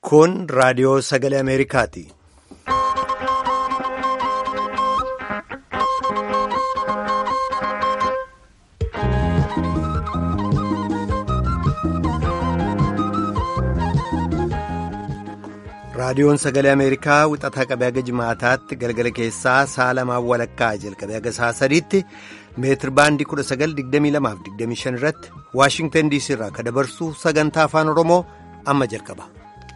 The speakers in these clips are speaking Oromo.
Kun raadiyoo sagalee Ameerikaati. Raadiyoon sagalee Ameerikaa wixataa qabee haga jimaataatti galgala keessaa sa'a lamaan walakkaa jalqabee haga sa'a sadiitti meetir baandii 1922-25 irratti Waashingtan DC irraa kan dabarsu sagantaa afaan Oromoo amma jalqaba.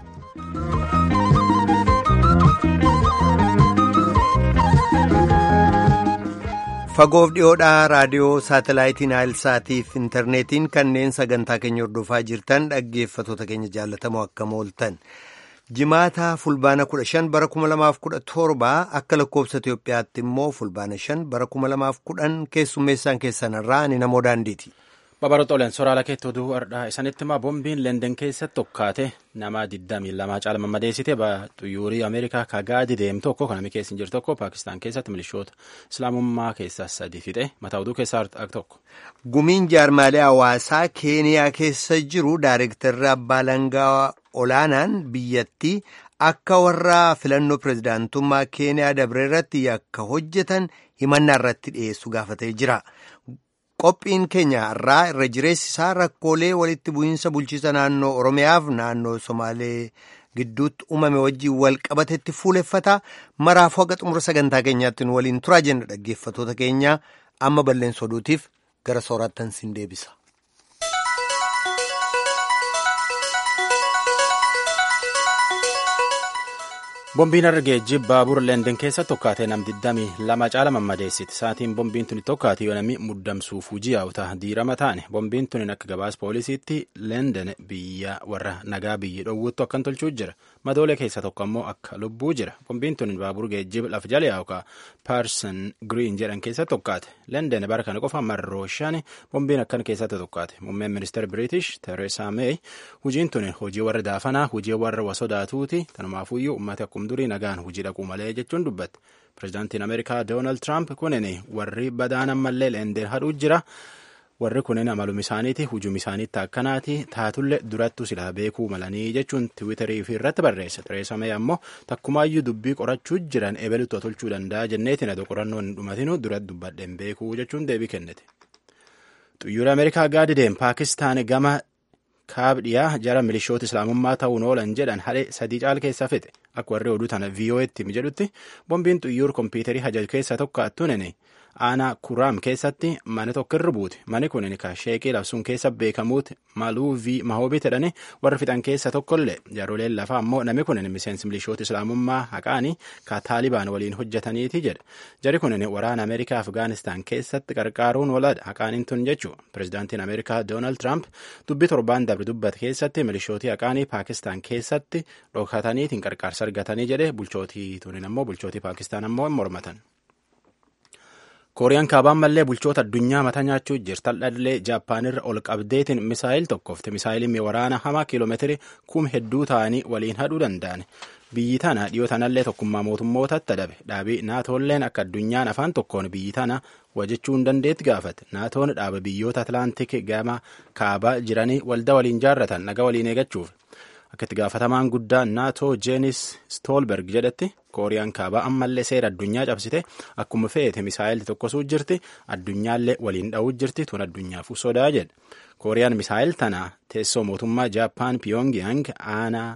Fagoof dhiyoodhaa raadiyoo saatalaayitiin Naayilsaatiif intarneetiin kanneen sagantaa keenya hordofaa jirtan dhaggeeffatoota keenya jaallatamoo akkam ooltan. Jimaata fulbaana 15 bara 2017 akka lakkoofsa Itoophiyaatti immoo fulbaana 5 bara 2010 keessummeessaan keessanirraa ani namoo daandiiti. Babaroota Oleen soraala keetti oduu har'aa isanitti himaa boombiin Lenden keessatti tokkaate nama 22 caala mammadeessite xuyyuurii Ameerikaa kagaadi deemu tokko kan namni keessa hin jiru tokko Paakistaan keessatti milishoota Islaamummaa keessaa sadi fixe mataa oduu keessaa tokko. Gumiin jaarmaalee hawaasaa Keeniyaa keessa jiru Daayirektarri Abbaa Langaa olaanaan biyyattii akka warra filannoo pirezidaantummaa Keeniyaa dabre irratti yakka hojjetan himannaa irratti dhiyeessu gaafatee jira. Qophiin keenya irraa irra jireessi isaa rakkoolee walitti bu'iinsa bulchiisa naannoo Oromiyaaf naannoo Somaalee gidduutti uumame wajjin wal qabatetti fuuleffata. Maraafuu haga xumura sagantaa keenyaatti nu waliin turaa jenna dhaggeeffatoota keenya amma balleessa oduutiif gara soorattan sin deebisa. Boombiin argee baabura Lenden keessa tokkaatee nam 22 caala mammadeessiti. Saatiin boombiin tuni tokkaate yoo namni muddamsuuf hojii hawwata diirama taane. Boombiin tuni akka gabaas poolisiitti Lenden biyya warra nagaa biyyi dhoowwattu akkan tolchuu jira. Madoolee keessa tokko ammoo akka lubbuu jira. Boombiin tuni baabura geejjiba lafa jala yookaan Paarsan Giriin jedhan keessa tokkaate. Lenden bara kana qofa marroo shan boombiin akkan keessatti tokkaate. Muummeen ministeera Biriitish Tereesaa Meey hojiin tuni hojii warra daafanaa hojii warra wasodaatuuti. Tanumaafuyyuu uummata akkuma durii nagaan hojii dhaquu malee jechuun dubbatte. Pireezidaantiin Ameerikaa Doonaald Tiraamp kunin warri badaan ammallee Lenden hadhuu jira. Warri kunin amaluma isaaniiti hujum isaaniitti akkanaati taatullee durattu silaa beekuu malanii jechuun tiwiitarii fi irratti barreessa. Tereesaa Meey ammoo takkumaayyuu dubbii qorachuu jiran ebelutti tolchuu danda'a jenneetiin adoo qorannoon hin dhumatinu duratti dubbadheen beekuu jechuun deebii kennite. Xuyyoora Ameerikaa gaadi deem Paakistaan gama kaabdhiyaa jara milishoota islaamummaa ta'uun oolan jedhan hadhe sadii caala keessaa fixe akka warri oduu tana VOA'tti jedhutti boombiin xuyyoor kompiitarii hajaj keessaa tokko attuunini aanaa kuraam keessatti mana tokko irra buute mani kun ka sheeqii labsuun keessa beekamuuti maluu v mahoobii jedhani warri fixan keessa tokkollee jaaroleen lafaa ammoo namni kun miseensi milishoota islaamummaa haqaanii ka taalibaan waliin hojjetaniiti jedha jari kun waraana ameerikaa afgaanistaan keessatti qarqaaruun waladha haqaaniin tun jechuu pireezidaantiin ameerikaa doonaald tiraamp dubbii torbaan dabre dubbate keessatti milishootii haqaanii paakistaan keessatti dhokataniitiin qarqaarsa argatanii jedhe bulchootii tunin ammoo bulchootii paakistaan ammoo hin mormatan. kooriyaan kaabaan mallee bulchoota addunyaa mata nyaachuu jirtaldhallee jaappaanirra ol qabdeetiin misaayil tokkofte misaayiliin waraana hamaa kiiloomeetirii kum hedduu ta'anii waliin hadhuu danda'an biyyi tana dhiyoo tanallee tokkummaa mootummootatti adabe dhaabii naatoolleen akka addunyaan afaan tokkoon biyyi tana wajjechuu hin dandeetti gaafate naatoon dhaaba biyyoota atlaantik gama kaabaa jiranii walda waliin jaarratan naga waliin eegachuuf akka itti gaafatamaan guddaa naatoo jeenis stoolberg jedhetti kooriyaan kaabaa ammallee seera addunyaa cabsite akkuma feete misaayilti tokkosuu jirti addunyaallee waliin dha'uu jirti tun addunyaaf sodaa jedhe kooriyaan misaayil tana teessoo mootummaa jaappaan piyongyang aanaa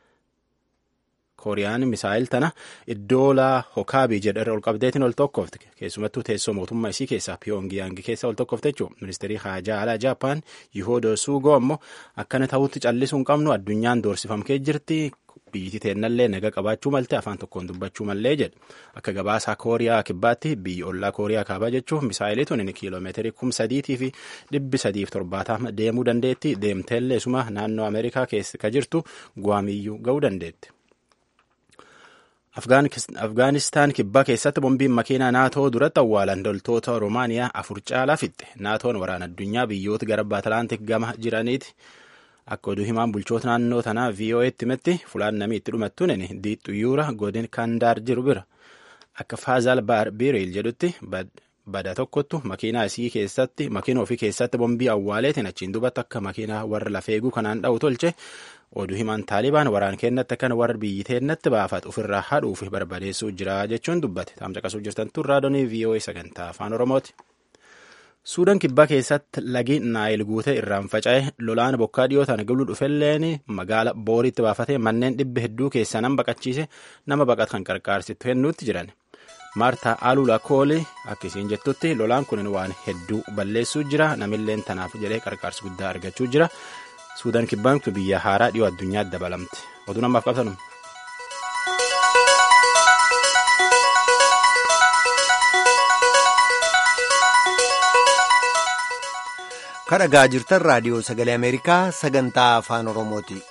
kooriyaan misaayil tana iddoo laa hokaabii jedharra ol qabdeetiin ol tokkofte keessumattuu teessoo mootummaa isii keessaa piyongyang keessa ol tokkofte jechuun ministeerii haajaa alaa jaappaan yihoodo suugoo ammoo akkana ta'utti callisuu hin qabnu addunyaan doorsifamkee jirti biyyiti teennallee naga qabaachuu malte afaan tokkoon dubbachuu mallee jedhe akka gabaasaa kooriyaa kibbaatti biyyi ollaa kooriyaa kaabaa jechuun misaayilii tun kiiloomeetirii kum sadiitii fi dhibbi sadiif torbaatama deemuu dandeetti deemteellee suma naannoo ameerikaa keessa ka jirtu guwaamiyyuu ga'uu dandeetti. Afgaanistaan kibbaa keessatti boombiin makiinaa naatoo duratti awwaalan loltoota Roomaaniyaa afur caalaa fixxe. Naatoon waraana addunyaa biyyoota garba Atlaantik gama jiraniiti. Akka oduu himaan bulchoota naannoo tanaa VOA'tti himetti fulaan namni itti dhumattuun diixxuyyuura godin Kandaar jiru bira. Akka Faazaal Baar Biriil jedhutti bada tokkottu makiinaa isii keessatti makiina ofii keessatti bombii awwaaleetiin achiin dubatti akka makiinaa warra lafeeguu kanaan dha'u tolche oduu himan taalibaan waraan kennatti kan warra biyyi teennatti baafatu ofirraa hadhuuf barbadeessuu jira jechuun dubbate taamsa qasuu jirtan tun raadonii vii'oo'ee sagantaa afaan oromooti. suudaan kibbaa keessatti lagi naayil guutee irraan faca'e lolaan bokkaa dhiyootaan galuu dhufelleen magaala booriitti baafatee manneen dhibba hedduu keessaa nama baqachiise nama baqat kan qarqaarsitu kennuutti jiran maartaa alula kooli akkasiin jettutti lolaan kun waan hedduu balleessuu jira namilleen tanaaf jedhee qarqaarsi guddaa argachuu jira suudaan kibbaan kun biyya haaraa dhiyoo addunyaatti dabalamte oduu namaaf qabsanu. kadhagaa jirtan raadiyoo sagalee ameerikaa sagantaa afaan oromooti.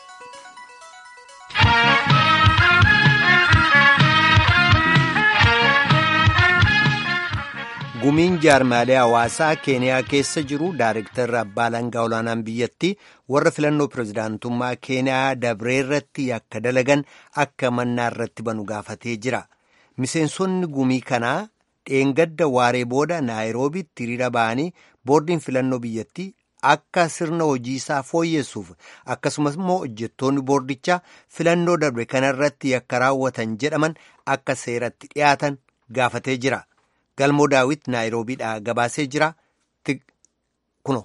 gumiin jaarmaalee hawaasaa keeniyaa keessa jiru daareektarri abbaa alangaa olaanaan biyyattii warra filannoo pirezidaantummaa keeniyaa dabree irratti akka dalagan akka mannaa irratti banu gaafatee jira miseensonni gumii kanaa dheengadda waaree booda naayiroobitti hiriira ba'anii boordiin filannoo biyyattii akka sirna hojii isaa fooyyessuuf akkasumas immoo hojjettoonni boordichaa filannoo darbe kanarratti akka raawwatan jedhaman akka seeratti dhiyaatan gaafatee jira. galmoo daawit naayiroobiidhaa gabaasee jira kuno.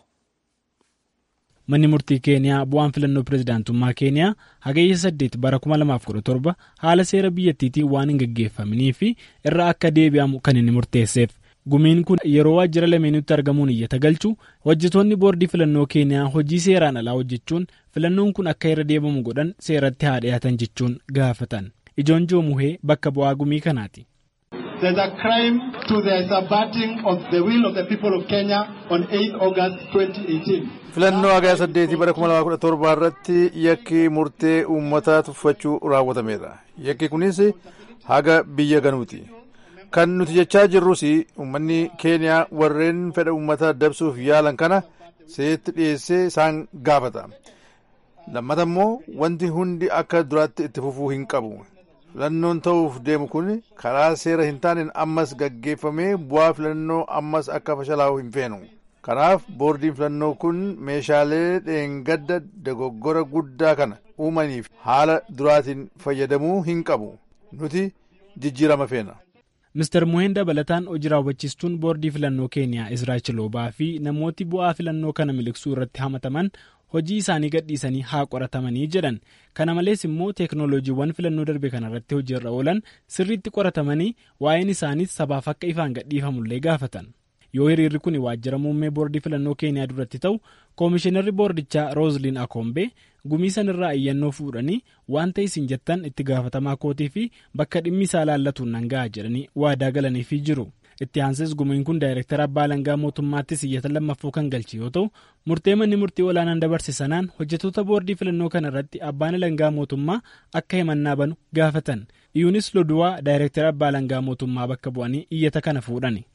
manni murtii keeniyaa bu'aan filannoo pirezidaantummaa keeniyaa hagayya saddeet bara 2017 haala seera biyyattiitiin waan hin gaggeeffaminii fi irra akka deebi'amu kan inni murteesseef gumiin kun yeroo waajjira lameenutti argamuun iyyata galchu hojjetoonni boordii filannoo keeniyaa hojii seeraan alaa hojjechuun filannoon kun akka irra deebi'amu godhan seeratti haa dhiyaatan jechuun gaafatan ijoon joomuhee bakka bu'aa gumii kanaati. There's a crime to the subverting of the will of the people of Kenya on 8 August 2018. filannoo hagaya saddeetii bara kuma lamaa kudha torbaa irratti yakki murtee uummataa tuffachuu raawwatameedha yakki kunis haga biyya ganuuti kan nuti jechaa jirrus uummanni keeniyaa warreen fedha uummataa dabsuuf yaalan kana seetti dhiyeessee isaan gaafata lammata immoo wanti hundi akka duraatti itti fufuu hin qabu filannoon ta'uuf deemu kun karaa seera hin taaneen ammas gaggeeffamee bu'aa filannoo ammas akka fashalaa'u hin feenu kanaaf boordiin filannoo kun meeshaalee dheengadda dogoggora guddaa kana uumaniif haala duraatiin fayyadamuu hin qabu nuti jijjiirama feena. Mr. Muheen dabalataan hojii raawwachiistuun boordii filannoo keeniyaa Israa'el Chiloobaa fi namooti bu'aa filannoo kana miliqsuu irratti hamataman hojii isaanii gadhiisanii haa qoratamanii jedhan kana malees immoo teeknooloojiiwwan filannoo darbe kanarratti hojiirra oolan sirriitti qoratamanii waa'een isaaniis sabaaf akka ifaan gadhiifamullee gaafatan yoo hiriirri kun waajjira muummee boordii filannoo keeniyaa duratti ta'u koomishinarri boordichaa roozliin akoombe gumii sanirraa iyyannoo fuudhanii wanta isin jettan itti gaafatamaa kootii fi bakka dhimmi isaa laallatuun nan ga'a jedhanii waadaa galaniifii jiru. itti aansees gumiin kun daayirektara abbaa alangaa mootummaattis iyyata lammaffoo kan galche yoo ta'u murtee manni murtii olaanaan dabarse sanaan hojjetoota boordii filannoo kana irratti abbaan alangaa mootummaa akka himannaa banu gaafatan iyuunis loduwaa daayirektara abbaa alangaa mootummaa bakka bu'anii iyyata kana fuudhani.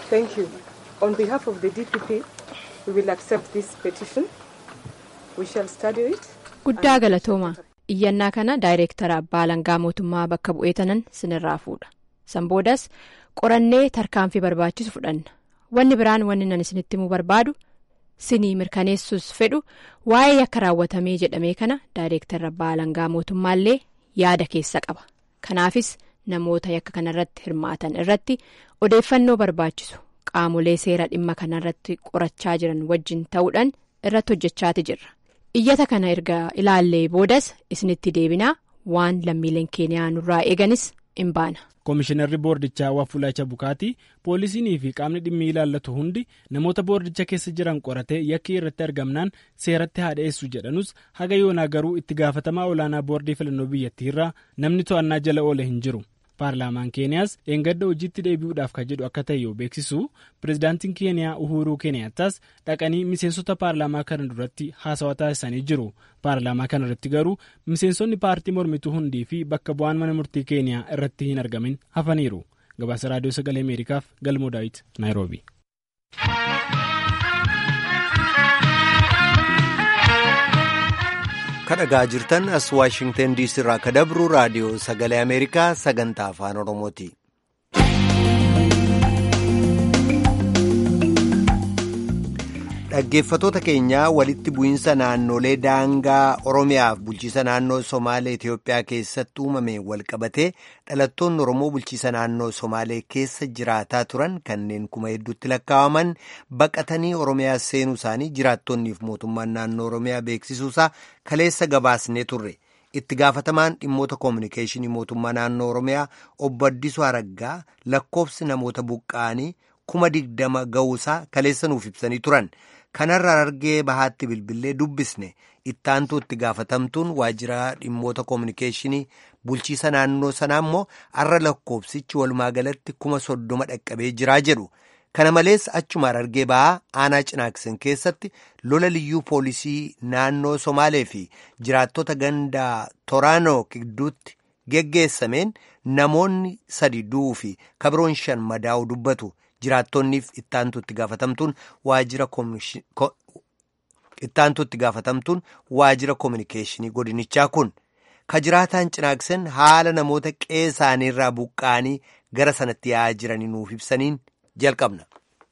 On behalf of the DPP, we will accept this petition. We shall study it. Guddaa galatooma. Iyyannaa kana daayirektara abbaa alangaa mootummaa bakka bu'ee tanan sinirraa fuudha. San boodas qorannee tarkaanfii barbaachisu fudhanna. Wanni biraan wanni nan isinitti himuu barbaadu sinii mirkaneessuus fedhu waa'ee yakka raawwatamee jedhamee kana daayirektara abbaa alangaa mootummaallee yaada keessa qaba. Kanaafis namoota yakka kanarratti hirmaatan irratti odeeffannoo barbaachisu. qaamolee seera dhimma kanarratti qorachaa jiran wajjin ta'uudhaan irratti hojjechaati jirra iyyata kana erga ilaallee boodas isinitti deebinaa waan lammiileen keeniyaa nurraa eeganis in baana. koomishinarri boordichaa waafulaacha bukaatii poolisiinii fi qaamni dhimmi ilaallatu hundi namoota boordicha keessa jiran qoratee yakki irratti argamnaan seeratti haa dhiyeessu jedhanus haga yoonaa garuu itti gaafatamaa olaanaa boordii filannoo biyyattiirraa namni to'annaa jala oole hin jiru. paarlaamaan keeniyaas dheengadda hojiitti deebi'uudhaaf kan jedhu akka ta'e yoo beeksisu pirezidaantiin keeniyaa uhuruu keeniyaataas dhaqanii miseensota paarlaamaa kana duratti haasawaa taasisanii jiru paarlaamaa kana irratti garuu miseensonni paartii mormituu hundii fi bakka bu'aan mana murtii keeniyaa irratti hin argamin hafaniiru gabaasa raadiyoo sagalee ameerikaaf galmoo daawit naayiroobi. kadhagaa jirtan as waashingtan diisii irraa ka dabru raadiyoo sagalee ameerikaa sagantaa afaan oromooti. Dhaggeeffatoota keenyaa walitti bu'iinsa naannolee daangaa Oromiyaaf bulchiisa naannoo Somaalee Itiyoophiyaa keessatti uumame walqabatee dhalattoonni Oromoo bulchiisa naannoo Somaalee keessa jiraataa turan kanneen kuma hedduutti lakkaa'aman baqatanii Oromiyaa seenuu isaanii jiraattonniif mootummaan naannoo Oromiyaa beeksisuusaa kaleessa gabaasnee turre. Itti gaafatamaan dhimmoota koominikeeshinii mootummaa naannoo Oromiyaa obbo Addisuu Araggaa lakkoofsi namoota buqqa'anii kuma digdama ga'uusaa kaleessa nuuf ibsanii turan. Kanarraa argee bahaatti bilbilee dubbisne ittaantuu itti gaafatamtuun waajjira dhimmoota koominikeeshinii bulchiisa naannoo sanaa immoo har'a lakkoofsichi walumaa galatti kuma soddoma dhaqqabee jiraa jedhu. Kana malees achuma argee bahaa aanaa cinaaksan keessatti lola liyyuu poolisii naannoo Somaalee fi jiraattota ganda Toraanoo gidduutti geggeessameen namoonni sadi du'uu fi kabiroon shan madaa'u dubbatu. Jiraattonniif ittaantu itti gaafatamtuun waajjira itti gaafatamtuun waajjira koominikeeshinii godinichaa kun ka jiraataan cinaaksan haala namoota qe'ee isaaniirraa buqqa'anii gara sanatti yaa'aa jiranii nuuf ibsaniin jalqabna.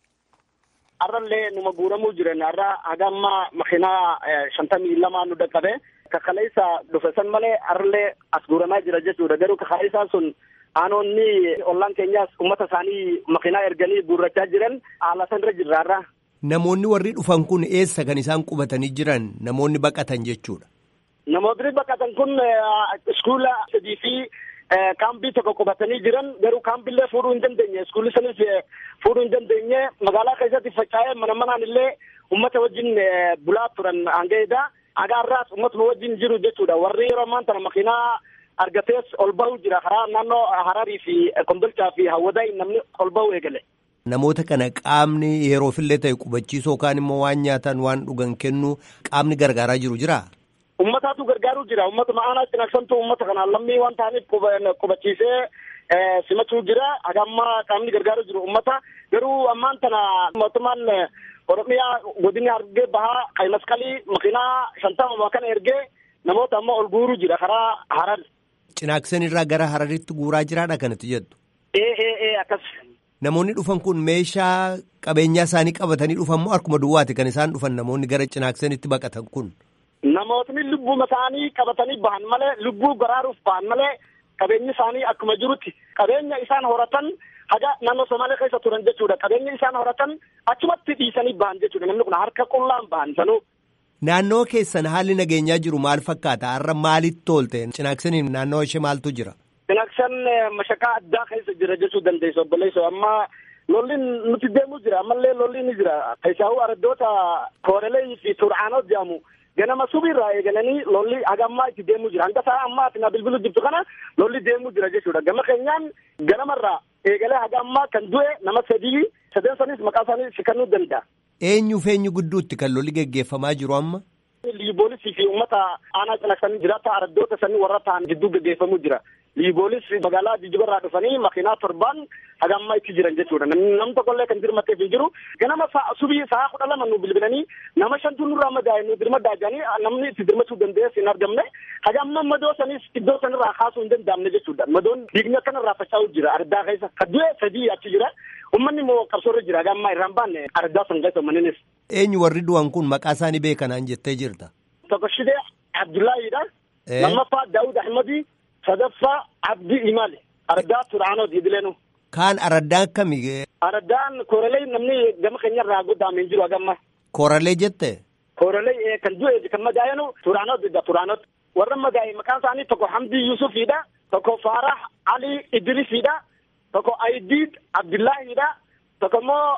Har'allee numa guuramuu jiran har'a hagamma makiinaa shantamii lamaa nu dhaqqabe kakaleessa dhufe san malee har'allee as guuramaa jira jechuudha garuu kakaleessaan sun. Aanoonni ollaan keenyaas uummata isaanii makiinaa erganii guurrachaa jiran haala sanarra jirraarra. Namoonni warri dhufan kun eessa kan isaan qubatanii jiran namoonni baqatan jechuudha. Namoonni baqatan kun iskuula sadii fi kaambii tokko qubatanii jiran garuu kaambiillee fuudhuu hin dandeenye iskuulli sanis fuudhuu hin dandeenye magaalaa keessatti faca'ee mana manaan illee uummata wajjin bulaa turan hangaedha. Agaarraas uummatuma wajjin jiru jechuudha warri yeroo ammaan tana makiinaa. argatees ol bahu jira karaa naannoo hararii fi kombolchaa fi hawwadaayi namni ol bahu eegale. Namoota kana qaamni yeroofillee ta'e qubachiisoo yookaan immoo waan nyaatan waan dhugan kennu qaamni gargaaraa jiru jira. Uummataatu gargaaruu jira uummatuma aanaa cinaaksantu uummata kanaan lammii waan ta'aniif qubachiisee simachuu jira hagamma qaamni gargaaruu jiru uummata garuu ammaan tana mootummaan Oromiyaa godini argee bahaa qayi masqalii makiinaa shantama kana ergee namoota ammoo ol guuruu jira karaa harar. Cinaaksan irraa gara hararitti guuraa jiraadha kanatti jettu. Ee ee ee akkas. Namoonni dhufan kun meeshaa qabeenyaa isaanii qabatanii dhufan moo harkuma duwwaati kan isaan dhufan namoonni gara cinaaksanitti baqatan kun. Namootni lubbuma isaanii qabatanii bahan malee lubbuu baraaruuf bahan malee qabeenyi isaanii akkuma jirutti qabeenya isaan horatan haga naannoo Somaalee keessa turan jechuudha qabeenya isaan horatan achumatti dhiisanii bahan jechuudha namni kun harka qullaan bahan sanuu. Naannoo keessan haalli nageenyaa jiru maal fakkaata? Har'a maalitti toolte? Cinaaksaniin naannoo ishee maaltu jira? Cinaaksan mashaqaa addaa keessa jira jechuu dandeessu obboleessa amma lolliin nuti deemu jira ammallee lolliin ni jira. Keessaahu araddoota koorelee fi tur'aanoo jedhamu ganama subiirraa eegalanii lolli haga ammaa itti deemu jira. Hanga sa'a ammaa ati na bilbilu jirtu kana lolli deemu jira jechuudha. Gama keenyaan ganamarraa eegalee haga ammaa kan du'e nama sadii sadeen sanis maqaa isaanii si kennuu danda'a. Eenyuuf eenyu gidduutti kan lolli geggeeffamaa jiru amma? Liiboolisii fi uummata aanaa cinaksanii jiraata araddoota sanii warra ta'an gidduu geggeeffamuu jira. Liiboolis magaalaa jijjibarraa dhufanii makiinaa torbaan haga ammaa itti jiran jechuudha. Namni tokkollee kan dirmatteef hin jiru. Ganama subii sa'a kudha lama nu bilbilanii nama shantu nurraa madaa'e nu dirmaddaa jedhanii namni itti dirmachuu danda'es hin argamne. Haga amma madoo sanis iddoo sanirraa kaasuu hin danda'amne jechuudha. Madoon dhiigni akkanarraa faca'uu jira ardaa keessa. Kadduu sadii achi jira. Uummanni immoo qabsoorra jira. Haga ammaa irraan baanne ardaa san keessa uummanninis. Eenyu warri du'an kun maqaa isaanii beekanaan jettee jirta. Tokko Shidee Abdullaahidha. Lammaffaa Daawud Ahmadi. Sadaffaa Abdii Imaali. Ardaa Turaanoo Diidileenu. Kaan araddaan akkamii? Araddaan kooralee namni gama keenyarraa goddaamee jiru hagamma. Kooralee jette? Kooralee kan du'e kan madaa'enu Turaanoo didda Turaanoo. Warra madaa'e maqaan isaanii tokko Hamdii Yusufiidha. Tokko Faarah Ali Idrisiidha. Tokko Ayidiid Abdullaahidha. Tokko immoo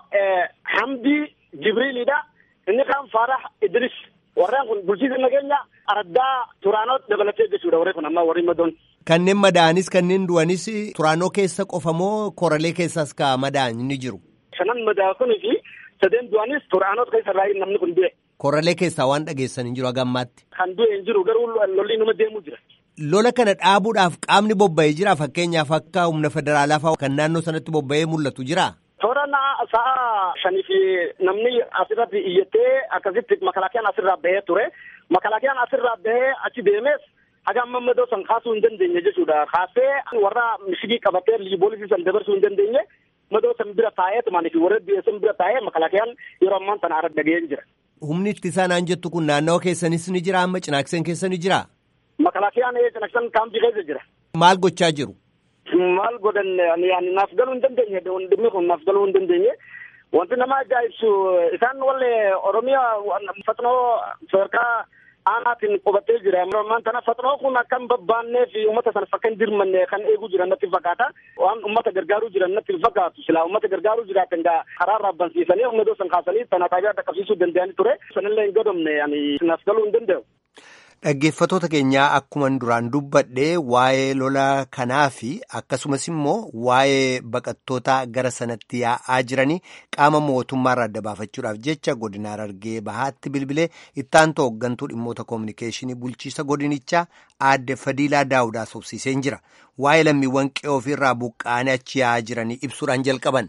Hamdii Jibriilidha. Inni kaan Faarah Idris. Warreen kun bulchiisa nageenya araddaa Turaanoo dabalatee jechuudha warri kun amma warri madoon. Kanneen madaa'anis kanneen du'anis Turaanoo keessa qofa moo Koralee keessas ka madaa'an ni jiru? Shanan madaa'an kunii fi sadeen du'anis Turaanoo keessa irraa namni kun du'e. Koralee keessaa waan dhageessan hin jiru haga ammaatti. Kan du'e hin jiru garuu lolli numa deemuu jira. Lola kana dhaabuudhaaf qaamni bobba'ee jira fakkeenyaaf akka humna federaalaa fa'aa kan naannoo sanatti bobba'ee mul'atu jira. Toora sa'a shanii fi namni asirratti iyyattee akkasitti makalaakiyaan asirraa bahee ture. Makalaakiyaan asirraa bahee achi deemes haga amma madoo san kaasuu hin dandeenye jechuudha. Kaasee warra mishigii qabatee liiboolisii san dabarsuu hin dandeenye. madoo san bira taa'eetumaan fi warra biyya bira taa'ee makalakayaan yeroo ammaan tana ara dhaga'een jira. Humni ittisaa naan jettu kun naannawa keessanis ni jira amma cinaakseen keessa ni jira. Makalakayaan cinaaksan kaampii keessa jira. Maal gochaa jiru? Maal godhan yaani naaf galuu hin dandeenye dhimmi kun naaf galuu hin dandeenye. Wanti nama ajaa'ibsu isaan wallee Oromiyaa fatnoo sadarkaa aanaatiin qubatee jira. Ammaan tana fatnoo kun akka hin babbaannee fi uummata sana fakka hin dirmanne kan eeguu jiran natti fakkaata. Waan uummata gargaaruu jiran natti fakkaatu. Silaa uummata gargaaruu jiraatan gaa karaa raabbansiisanii humna dosan kaasanii tana taabiyaa dhaqqabsiisuu danda'anii ture. Sanillee hin gadomne naaf galuu hin danda'u. Dhaggeeffattoota keenyaa akkuman duraan dubbadhee waa'ee lola kanaa fi akkasumas immoo waa'ee baqattoota gara sanatti yaa'aa jiranii qaama mootummaarraa adda baafachuudhaaf jecha godina Harargee bahaatti bilbilee ittaantu hooggantuu dhimmoota koominikeeshinii bulchiisa godinichaa aadde Fadiilaa Daawudaa sobsiiseen jira. Waa'ee lammiiwwan qe'oo ofirraa buqqaanii achi yaa'aa jiranii ibsuudhaan jalqaban.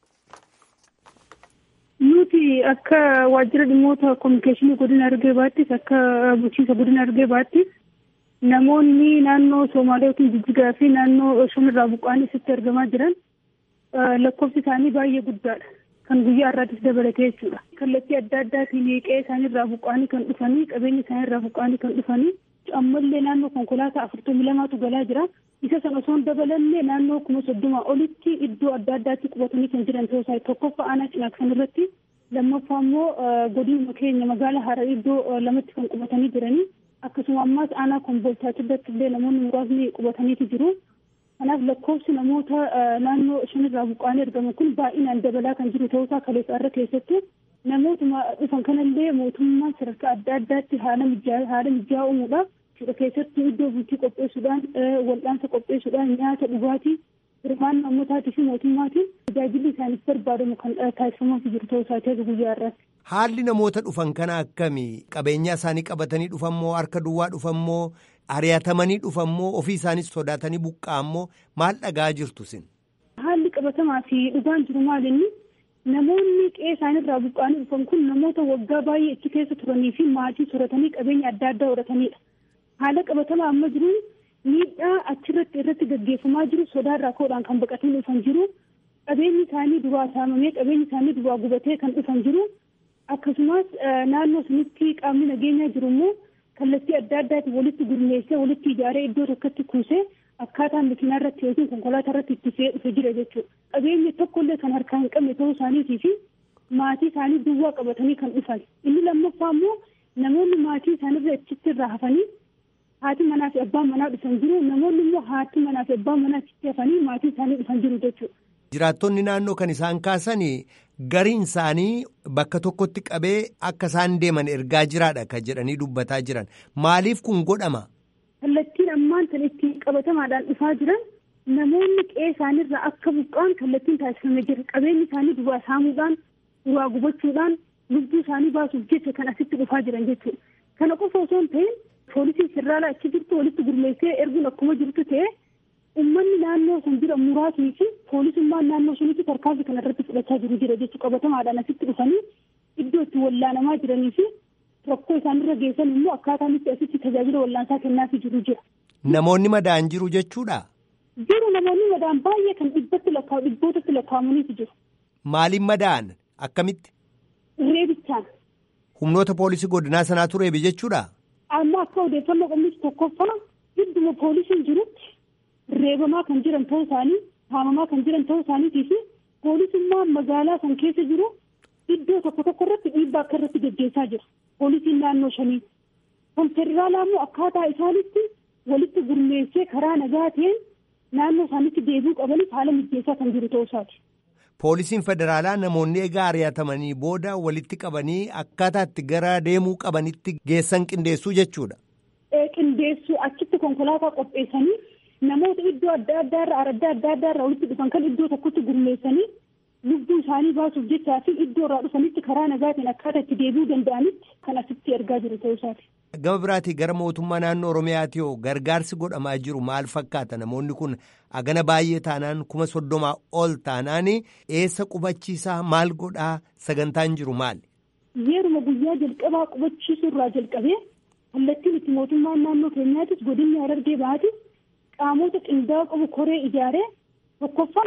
Nuti akka waajjira dhimmoota koominikeeshinii godina Harargee baattis akka bulchiinsa godina Harargee baattis namoonni naannoo Soomaaliyaatiin jijjigaa fi naannoo shamirraa buqqaanii asitti argamaa jiran lakkoofsi isaanii baay'ee guddaadha. Kan guyyaa har'aatis dabalatee jechuudha. Kallattii adda addaatiin qe'ee isaaniirraa buqqaanii kan dhufanii qabeenya isaaniirraa buqqaanii kan dhufanii ammallee naannoo konkolaataa afurtamii lamaatu galaa jira. Isa sana osoo hin dabalanne naannoo kuma soddomaa olitti iddoo adda addaatti qubatanii kan jiran ta'uu isaa tokkoffaa aanaa cinaaksan irratti lammaffaa immoo godinuma keenya magaalaa Harar iddoo lamatti kan qubatanii jiranii akkasuma ammaas aanaa kombolchaatti irratti illee namoonni muraasni qubataniiti jiru. Kanaaf lakkoofsi namoota naannoo shanirraa buqqaanii argaman kun baay'inaan dabalaa kan jiru ta'uu isaa kaleessa irra keessattuu namootuma dhufan kanallee mootummaan sadarkaa adda addaatti haala mijaa'aa uumuudhaaf keessattuu iddoo bultii qopheessuudhaan wal'aansa qopheessuudhaan nyaata dhugaatii hirmaannaa ummataatii fi mootummaatiin tajaajilli isaaniif barbaadamu kan taasifamaa jiru ta'uu isaati akka guyyaa irratti. Haalli namoota dhufan kana akkamii qabeenyaa isaanii qabatanii dhufammoo harka duwwaa dhufammoo ari'atamanii dhufammoo ofii isaanii sodaatanii buqqaammoo maal dhagaa jirtu sin? Haalli qabatamaa fi dhugaan jiru maalinni namoonni qe'ee isaaniirraa buqqaanii dhufan kun namoota waggaa baay'ee achi keessa turanii fi maatii soratanii qabeenya adda addaa horatanidha. haala qabatamaa amma jiruun miidhaa achirratti irratti gaggeeffamaa jiru sodaarraa ka'uudhaan kan baqatanii dhufan jiru qabeenyi isaanii duraa saamamee qabeenyi isaanii duraa gubatee kan dhufan jiru akkasumas naannoo sanitti qaamni nageenyaa jiru immoo kallattii adda addaatiin walitti gurmeessee walitti ijaaree iddoo tokkotti kuusee akkaataan makiinaa irratti yookiin konkolaataa irratti itti fe'ee dhufe jira jechuudha. Qabeenya tokkollee kan harkaa hin qabne ta'uu isaaniitii fi maatii isaanii duwwaa qabatanii kan dhufan. Inni lammaffaa immoo namoonni maatii isaaniirra achitti irraa hafanii haati manaa fi abbaan manaa dhufan jiru namoonni immoo haati manaa fi abbaan manaa achitti hafanii maatii isaanii dhufan jiru jechuudha. Jiraattonni naannoo kan isaan kaasan gariin isaanii bakka tokkotti qabee akka isaan deeman ergaa jiraadha kan jedhanii dubbataa jiran maaliif kun godhama? Kallattiin ammaan tan ittiin qabatamaadhaan dhufaa jiran namoonni qe'ee isaaniirraa akka buqqaan kallattiin taasifamee jira qabeenyi isaanii duraa saamuudhaan duraa gubachuudhaan lubbuu isaanii baasuuf jecha kan asitti dhufaa jiran jechuudha. Kana qofa osoo hin ta'in poolisiin federaalaa achi jirtu walitti gurmeessee erguun akkuma jirtu ta'e uummanni naannoo sun jira muraasni fi poolisummaan naannoo sunitti tarkaanfii kana irratti fudhachaa jiru jira jechuudha qabatamaadhaan asitti dhufanii iddoo itti wallaanamaa jiranii fi rakkoo isaanirra geessan immoo akkaataan itti asitti tajaajila wallaansaa kennaafii jiru jira. Namoonni madaan jiru jechuudha. Jiru namoonni madaan baay'ee kan dhibbatti lakkaa'u dhibbootatti lakkaa'amaniitu jiru. Maaliin madaan akkamitti? Reebichaan. Humnoota poolisii godinaa sanaatu reebi jechuudha. Amma akka odeeffannoo qabnutti tokkoffaa idduma poolisiin jirutti reebamaa kan jiran ta'uu isaanii haamamaa kan jiran ta'uu isaaniitii fi poolisummaan magaalaa san keessa jiru iddoo tokko tokko irratti dhiibbaa akka irratti gaggeessaa jira. Poolisiin naannoo shanii. Kan federaalaa immoo akkaataa isaanitti walitti gurmeessee karaa nagaa ta'een naannoo isaanitti deebi'uu qabanis haala mijeessaa kan jiru ta'uu isaati. Poolisiin federaalaa namoonni egaa ari'atamanii booda walitti qabanii akkaataa itti gara deemuu qabanitti geessan qindeessuu jechuudha. Qindeessuu achitti konkolaataa qopheessanii namoota iddoo adda addaa irraa adda adda addaa irraa walitti dhufan kan iddoo tokkotti gurmeessanii lubbuu isaanii baasuuf jechaa fi iddoo irraa dhufanitti karaa nagaatiin akkaataa itti deebi'uu danda'anitti kan asitti ergaa jiru ta'uu isaati. Gama biraatii gara mootummaa naannoo Oromiyaati hoo gargaarsi godhamaa jiru maal fakkaata namoonni kun agana baay'ee taanaan kuma soddomaa ol taanaan eessa qubachiisaa maal godhaa sagantaan jiru maali? Yeruma guyyaa jalqabaa qubachiisuu irraa jalqabee kallattiin itti mootummaan naannoo keenyaatis godinni Harargee bahaatis qaamota qindaa'oo qabu koree ijaaree tokkoffaa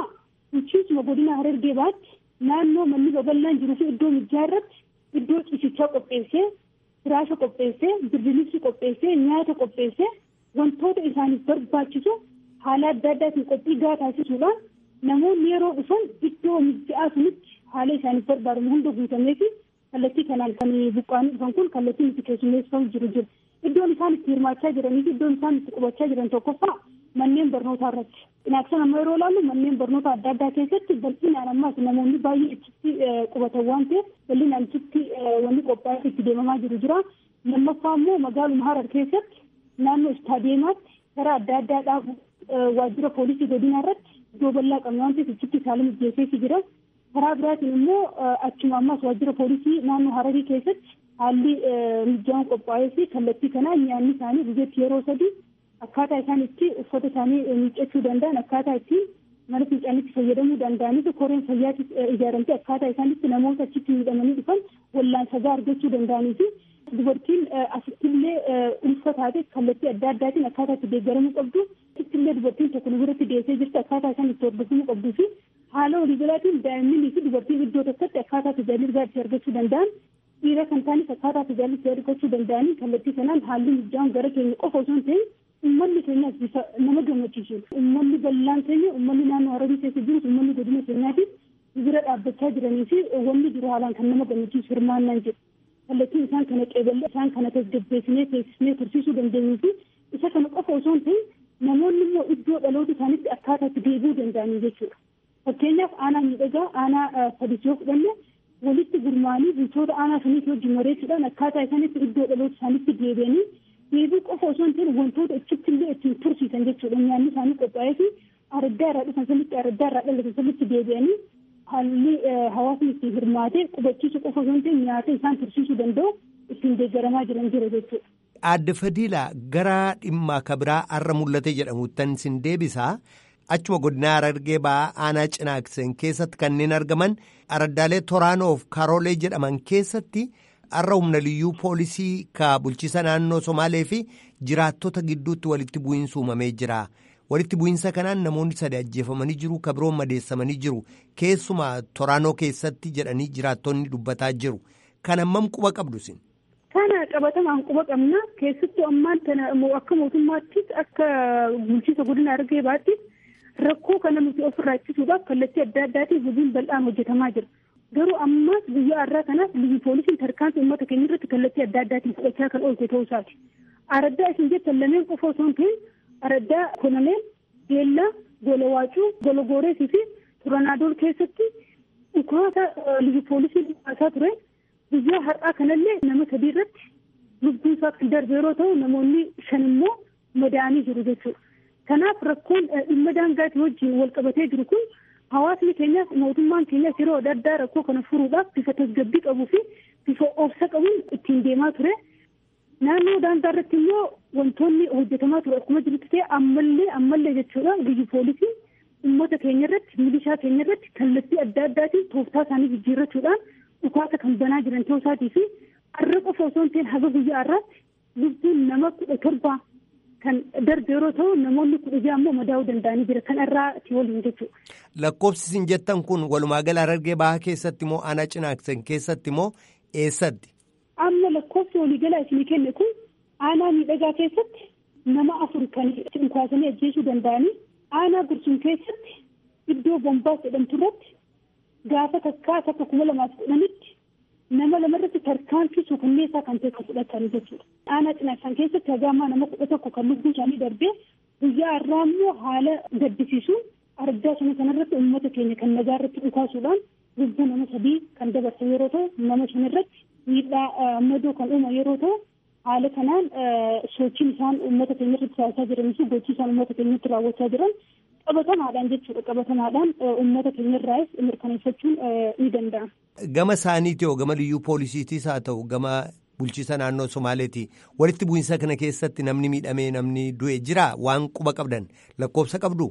bulchiinsuma godina harargee baatti naannoo manni babal'aan jiruu fi iddoo mijaa irratti iddoo ciisichaa qopheessee firaasha qopheessee birdilibsi qopheessee nyaata qopheessee wantoota isaaniif barbaachisu haala adda addaatiin qophii gaa taasisuudhaan namoonni yeroo dhufan iddoo mija'aa sunitti haala isaaniif barbaadamu hunda guutamee fi kallattii kanaan kan buqqaanii dhufan kun kallattiin itti keessummeeffamu jiru jiru. Iddoon isaan itti hirmaachaa jiranii fi iddoon isaan itti qubachaa jiran tokkoffaa manneen barnootaa irratti. Inaaksan amma yeroo ilaallu manneen barnoota adda addaa keessatti bal'inaan ammaas namoonni baay'ee achitti qubatan waan ta'eef bal'inaan achitti wanni qophaa'ee itti deemamaa jiru jira. Lammaffaa immoo magaaluma Harar keessatti naannoo istaadiyeemaatti karaa adda addaa dhaabu waajjira poolisii godina irratti iddoo bal'aa qabna waan ta'eef achitti saaluma mijeessee jira. Karaa biraatiin immoo achuma ammas waajjira poolisii naannoo Hararii keessatti haalli mijaan qophaa'ee fi kallattii kanaan nyaanni isaanii guyyatti yeroo sadii akkaataa isaan itti uffata isaanii miiccachuu danda'an akkaataa itti mana fincaanitti fayyadamuu danda'anii fi koreen fayyaatti ijaaramtee akkaataa isaan itti namoota achitti miidhamanii dhufan wallaansaa argachuu danda'anii fi dubartiin asittillee ulfa taate kallattii adda addaatiin akkaataa itti deeggaramuu qabdu asittillee dubartiin tokko nu biratti dhiyeessee jirti akkaataa isaan itti hordofamuu qabduu fi haala waliigalaatiin daa'immanii fi dubartiin iddoo tokkotti akkaataa tajaajila itti argachuu danda'an dhiira kan taanis akkaataa tajaajila itti argachuu danda'anii kallattii sanaan haalli mijaan gara keenya qofa osoo hin ta'in ummanni keenyaas bifa nama gammachiisudha. Ummanni bal'aan keenya ummanni naannoo Hararii keessa jirus ummanni godina keenyaatiif bira dhaabbachaa jiranii fi wanni jiru haalaan kan nama gammachiisu hirmaannaan jedhu. Kallattiin isaan kana qeeballee isaan kana tasgabbeessinee teessisnee tursiisuu dandeenyuu fi isa kana qofa osoo hin ta'in namoonni immoo iddoo dhaloota isaaniitti akkaataa itti deebi'uu danda'anii jechuudha. Fakkeenyaaf aanaa miidhagaa aanaa sadis yoo fudhanne walitti gurmaanii bultoota aanaa saniitti wajjin mareechuudhaan akkaataa isaaniitti iddoo dhaloota isaaniitti deebi'anii deebii qofa osoo hin ta'in wantoota achitti illee ittiin tursiisan jechuudha nyaanni isaanii qophaa'ee fi araddaa irraa dhufan sanitti araddaa irraa dhalatan sanitti deebi'anii haalli hawaasni ittiin hirmaatee qubachiisu qofa osoo hin ta'in nyaata isaan tursiisuu danda'u ittiin deeggaramaa jiran jira jechuudha. Aadde Fadiila gara dhimma kabiraa har'a mul'ate jedhamuttan sin deebisaa. Achuma godina Harargee ba'aa aanaa cinaaksen keessatti kanneen argaman araddaalee Toraanoof Karoolee jedhaman keessatti har'a humna liyyuu poolisii ka bulchiisa naannoo Somaalee fi jiraattota gidduutti walitti bu'iinsa uumamee jira. Walitti bu'iinsa kanaan namoonni sadi ajjeefamanii jiru ka biroon madeessamanii jiru. Keessumaa Toraanoo keessatti jedhanii jiraattonni dubbataa jiru. Kan hammam quba qabdu sin? Kana qabatamaan quba qabna. Keessattuu ammaan kana akka mootummaattis akka bulchiisa godina Harargee baatti rakkoo kana nuti ofirraa ittisuudhaaf kallattii adda addaatiin hojiin bal'aan hojjetamaa jira. Garuu ammas guyyaa har'aa kanaaf biyyi poolisiin tarkaanfii uummata keenya irratti kallattii adda addaatiin fudhachaa kan oolte ta'uu isaati. Araddaa isin jettan lameen qofa osoo hin ta'in araddaa konameen, beellaa, gola waacuu, gola gooreesii fi turanaadool keessatti dhukaasa biyyi poolisiin dhukaasaa ture. Guyyaa har'aa kanallee nama sadii irratti lubbuun isaa kan darbe yeroo ta'u namoonni shan immoo madaa'anii jiru jechuudha. Kanaaf rakkoon dhimma daangaatii wajjin wal qabatee jiru kun hawaasni keenyaas mootummaan keenyaas yeroo adda addaa rakkoo kana furuudhaaf bifa tasgabbii qabuu fi bifa obsa qabuun ittiin deemaa ture. Naannoo daangaa irratti immoo wantoonni hojjetamaa ture akkuma jirutti ta'e ammallee ammallee jechuudha biyyi poolisii uummata keenya irratti milishaa keenya irratti kallattii adda addaatiin tooftaa isaanii jijjiirrachuudhaan dhukaasa kan banaa jiran ta'uu isaatii fi har'a qofa osoo hin ta'in haga guyyaa har'aatti lubbuun nama kudha torbaa kan darbe yeroo ta'u namoonni kudha ja'a immoo madaa'uu danda'anii jira kan irraati waliin jechuudha. Lakkoofsi isin jettan kun walumaa gala Harargee bahaa keessatti moo aanaa cinaaksan keessatti moo eessatti? Amma lakkoofsi waliigalaa isinii kenne kun aanaa miidhagaa keessatti nama afur kan dhukaasanii ajjeesuu danda'anii aanaa gursum keessatti iddoo bombaas jedhamtu irratti gaafa takkaa takka kuma lamaaf kudhanitti nama lamarratti tarkaanfii suukanneessaa kan ta'e kan fudhatanii jechuudha. Aanaa cinaaksan keessatti hagaamaa nama kudha tokko kan lubbuun isaanii darbee guyyaa har'aa immoo haala gaddisiisuun argaa sana kanarratti uummata keenya kan nagaa irratti dhukaasuudhaan lubbuu nama sadii kan dabarsan yeroo ta'u nama sanarratti miidhaa madoo kan uuman yeroo ta'u haala kanaan sochiin isaan uummata keenya irratti taasisaa jiranii fi gochii isaan uummata keenya irratti raawwachaa jiran qabatamaadhaan jechuudha qabatamaadhaan uummata keenya irraas mirkaneeffachuun ni danda'ama. Gama isaaniiti hoo gama liyyuu poolisiitiis haa ta'u gama bulchiisa naannoo Somaaleeti walitti bu'iinsa kana keessatti namni miidhamee namni du'e jira waan quba qabdan lakkoofsa qabdu.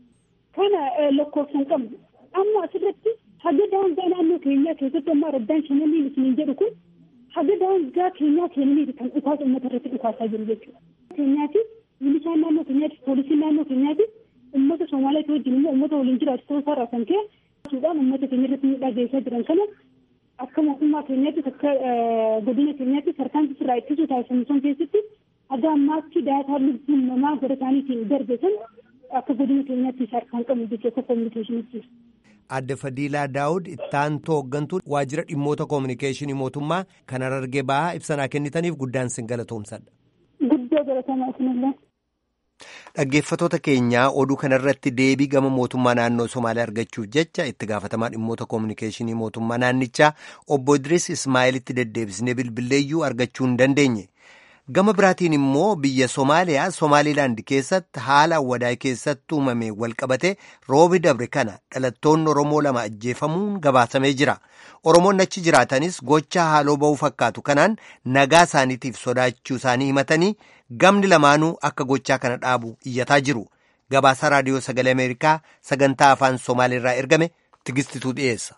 Kana lakkoofsa hin qabnu amma asirratti haga daangaa naannoo keenyaa keessatti amma araddaan shananii isiniin jedhu kun haga daangaa keenyaa keenyaniiti kan dhukaasa uummata irratti dhukaasaa jiru jechuudha. Keenyaatiif milishaan naannoo keenyaatiif poolisiin naannoo keenyaatiif uummata Somaaliyaa wajjin immoo uummata waliin jiraatu ta'uu isaarraa kan ka'e suudhaan uummata keenya irratti miidhaa geessaa jiran kana akka mootummaa keenyaattis akka godina keenyaattis harkaan irraa ittisuu taasifamu san keessatti haga ammaatti daataa lubbuun namaa gara isaaniitiin darbe san akka godina keenyaattis harkaan qabu jechuudha akka kominikeeshinitti. Adde Fadiilaa Daawud ittaantuu hooggantuu waajjira dhimmoota koominikeeshinii mootummaa kan Harargee bahaa ibsanaa kennitaniif guddaan sin galatoomsadha. Guddoo galatamaa isinillee. Dhaggeeffatoota keenyaa oduu kanarratti deebii gama mootummaa naannoo Somaaliyaa argachuuf jecha itti gaafatamaa dhimmoota koominikeeshinii mootummaa naannichaa obbo Idris Ismaa'eelitti deddeebisnee bilbilleeyyuu argachuu hin dandeenye. Gama biraatiin immoo biyya Somaaliyaa Somaaliilaand keessatti haala awwadaa keessatti uumame walqabate roobi dabre kana dhalattoonni Oromoo lama ajjeefamuun gabaasamee jira. Oromoonni achi jiraatanis gocha haaloo ba'uu fakkaatu kanaan nagaa isaaniitiif sodaachuu isaanii himatanii gamni lamaanuu akka gochaa kana dhaabu iyyataa jiru. Gabaasa raadiyoo sagalee Ameerikaa sagantaa afaan Somaaliirraa ergame tigistituu dhiyeessa.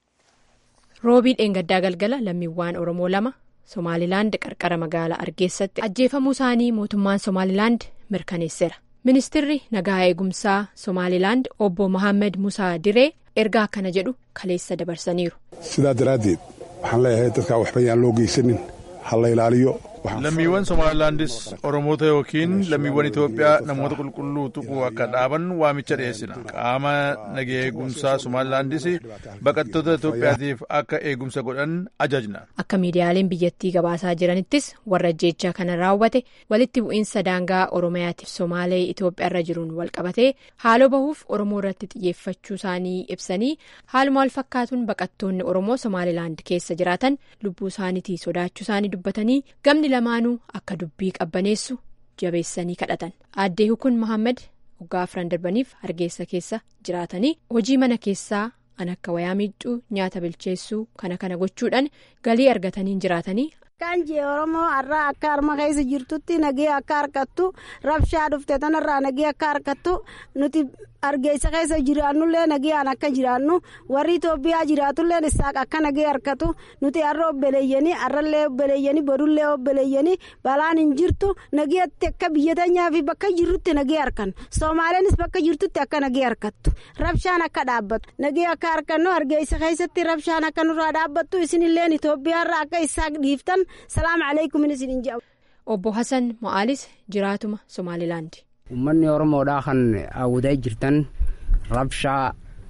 Roobii dheengaddaa galgala lammiiwwan Oromoo lama. Somaalilaand qarqara magaalaa Argeessatti ajjeefamuu isaanii mootummaan Somaalilaand mirkaneesseera. Ministirri nagaa eegumsaa Somaalilaand obbo Mohaammed Musaa Diree ergaa akkana jedhu kaleessa dabarsaniiru. Sidaa daraaddeed waxaan leeyahay dadkaa waxba yaan loo geysanin ha la ilaaliyo. lammiiwwan somaalilaandis oromoota yookiin lammiiwwan itoophiyaa namoota qulqulluu tuquu akka dhaaban waamicha dhiyeessina qaama nagaa eegumsaa somaalilaandis baqattoota itoophiyaatiif akka eegumsa godhan ajajna. akka miidiyaaleen biyyattii gabaasaa jiranittis warra ajjeechaa kana raawwate walitti bu'iinsa daangaa oromiyaatiif somaalee itoophiyaarra jiruun walqabatee haaloo bahuuf oromoo irratti xiyyeeffachuu isaanii ibsanii haaluma wal fakkaatuun baqattoonni oromoo somaalilaand keessa jiraatan lubbuu isaaniitii sodaachuu isaanii dubbatanii gamni lamaanuu akka dubbii qabbaneessu jabeessanii kadhatan aaddee hukun mohaammed waggaa afran darbaniif hargeessa keessa jiraatanii hojii mana keessaa an akka wayaa miiccuu nyaata bilcheessuu kana kana gochuudhaan galii argatanii jiraatanii. Kan jee Oromoo har'a akka harma keessa jirtutti nagee akka harkattu rabshaa dhufte tanarraa nagee akka harkattu nuti argeessa keessa jiraannullee nageen akka jiraannu warri Itoophiyaa jiraatullee isaaq akka nagee harkatu nuti har'a obbeleeyyanii har'allee obbeleeyyanii bodullee obbeleeyyanii balaan hin jirtu nageetti akka biyya teenyaa fi bakka jirrutti nagee harkan Soomaaleenis bakka jirtutti akka nagee harkattu rabshaan akka dhaabbatu nagee akka harkannu argeessa keessatti rabshaan akka nurraa dhaabbattu isinilleen Itoophiyaarraa akka isaaq dhiiftan. salaam alaikum isinin jedhamu. Obbo Hassan Mo'aalis jiraatuma Somaalilaandi. Uummanni Oromoodhaa kan hawwataa jirtan rabshaa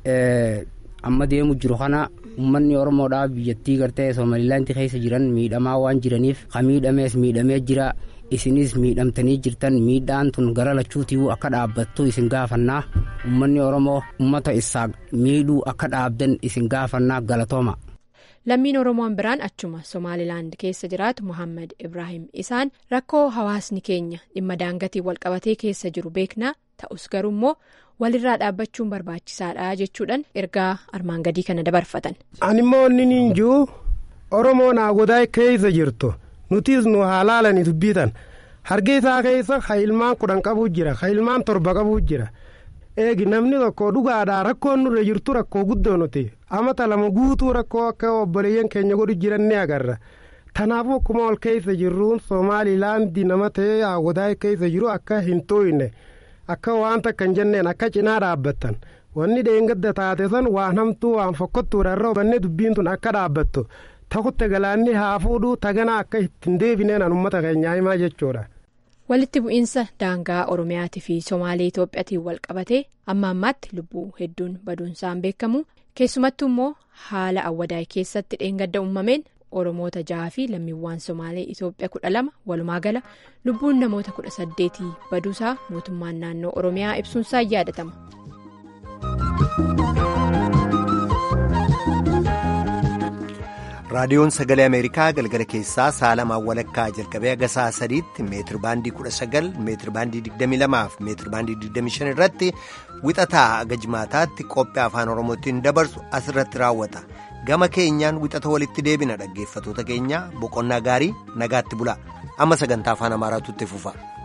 amma deemu jiru kana uummanni Oromoodhaa biyyattii gartee Somaalilaandi keessa jiran miidhamaa waan jiraniif kan miidhamees miidhamee jira. isinis miidhamtanii jirtan miidhaan tun gara lachuutii akka dhaabbattu isin gaafannaa uummanni Oromoo uummata isaa miidhuu akka dhaabdan isin gaafannaa galatooma. lammiin oromoon biraan achuma somaalilaand keessa jiraatu mohaammed ibrahim isaan rakkoo hawaasni keenya dhimma daangatiin walqabatee keessa jiru beeknaa ta'us garuu immoo walirraa dhaabbachuun barbaachisaadha jechuudhaan ergaa armaan gadii kana dabarfatan. animmoo inni niin jiru oromoon haagodaa keessa jirtu nutis nu haalaalani dubbitan hargeysaa keessa ha ilmaan kudhan qabuu jira ha ilmaan torba qabuu jira. eegi namni tokko dhugaadhaa rakkoon nurra jirtu rakkoo guddoo nuti amata lama guutuu rakkoo akka obboleeyyan keenya godhu jiran ni agarra tanaafuu akkuma ol keessa jirruun somaalilaandi nama ta'ee hawwataa keessa jiru akka hin tooyne akka waan takka hin jenneen akka cinaa dhaabbattan wanni dheengadda taate san waan hamtuu waan fokkottuudha irra hubanne dubbiin tun akka dhaabbattu takutte galaanni haa fuudhuu tagana akka ittiin deebineen an ummata keenyaa himaa jechuudha. walitti bu'iinsa daangaa oromiyaatii fi somaalee itoophiyaatiin wal qabatee amma ammaatti lubbuu hedduun baduunsaan beekamu keessumattuu immoo haala awwadaay keessatti dheengadda uumameen oromoota jaha fi lammiiwwan somaalee itoophiyaa kudha lama walumaa gala lubbuun namoota kudha saddeetii baduusaa mootummaan naannoo oromiyaa ibsuunsaa yaadatama. raadiyoon sagalee ameerikaa galgala keessaa saalamaan walakkaa jalqabee haga sa'a sadiitti meetir baandii 19 meetir baandii 22 fi meetir baandii 25 irratti wixataa haga jimaataatti qophii afaan oromootiin dabarsu asirratti raawwata gama keenyaan wixata walitti deebina dhaggeeffatoota keenya boqonnaa gaarii nagaatti bula amma sagantaa afaan amaaraatu itti fufa.